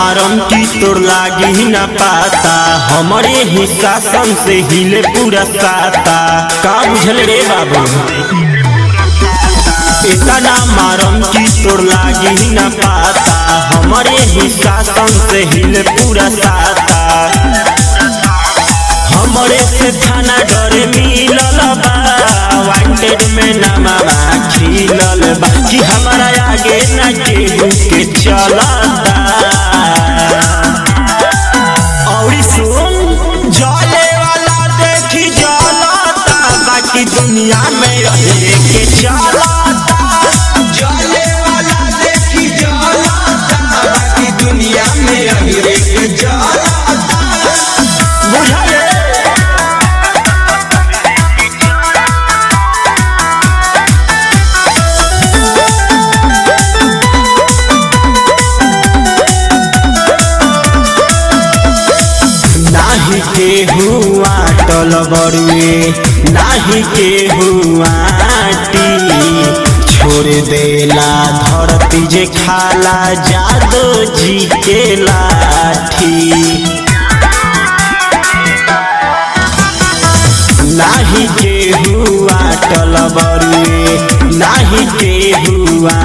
मारम की तोर लागी न पाता हमारे ही शासन से हिले पूरा साता का बुझल रे बाबू इतना मारम की तोर लागी न पाता हमारे ही शासन से हिले पूरा साता हमरे से थाना डरे मिलल बा वांटेड में नमावा खिलल बा कि हमारा आगे न केहू के चलता औरी सुन जले वाला देखी जलता बाकी दुनिया में रहे के चलता जले वाला देखी जलता बाकी दुनिया में अहिरे के जलता बुझले नाही के हुआ टल बरुए नाही के हुआ छोड़ देला धरती जे खाला जादो जी के लाठी नाही के हुआ टल बरुए नाही के हुआ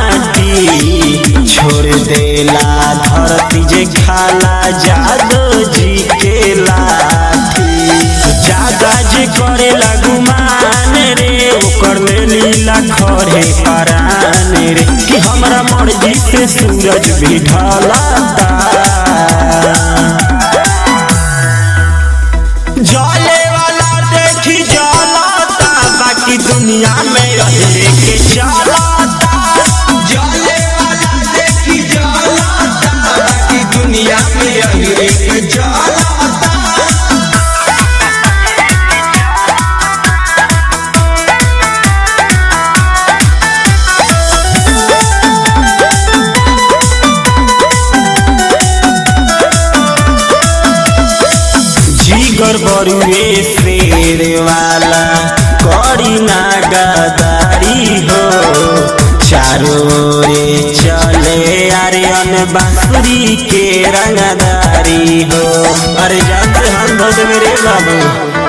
छोड़ देला धरती जे खाला जादो जी के लाठी जादा जे करे गुमान रे ओकर ले लीला खरे परान रे कि हमरा मर्जी से सूरज भी ढलता जले वाला देखी जलता बाकी दुनिया में रहे के चलता जले वाला देखी जलता बाकी दुनिया में अहिरे के जलता जीगर बरुए शेर वाला करी ना गदारी हो चारों रे चले अरे अन बांसुरी के रंगदारी हो अरे जानते हम भग मेरे बाबू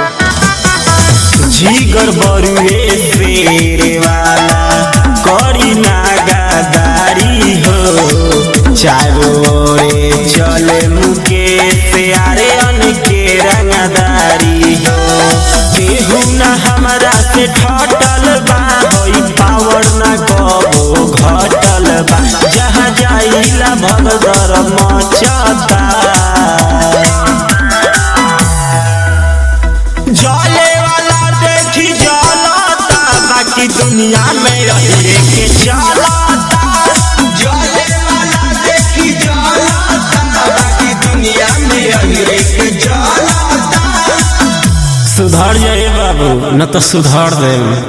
जीगर बरुए शेर वाला करी ना गदारी हो चारों रे चले मुके प्यारे अन के रंगदारी हो केहू ना हमरा से ठटल बा होई पावर ना कबो घटल बा जहाँ जाइला भगदर मचता जले वाला देखी जलता बाकी दुनिया में रहे के चलता जले वाला देखी जलता बाकी दुनिया में अहिरे के जलता सुधर जाए बाबू न तो सुधर दे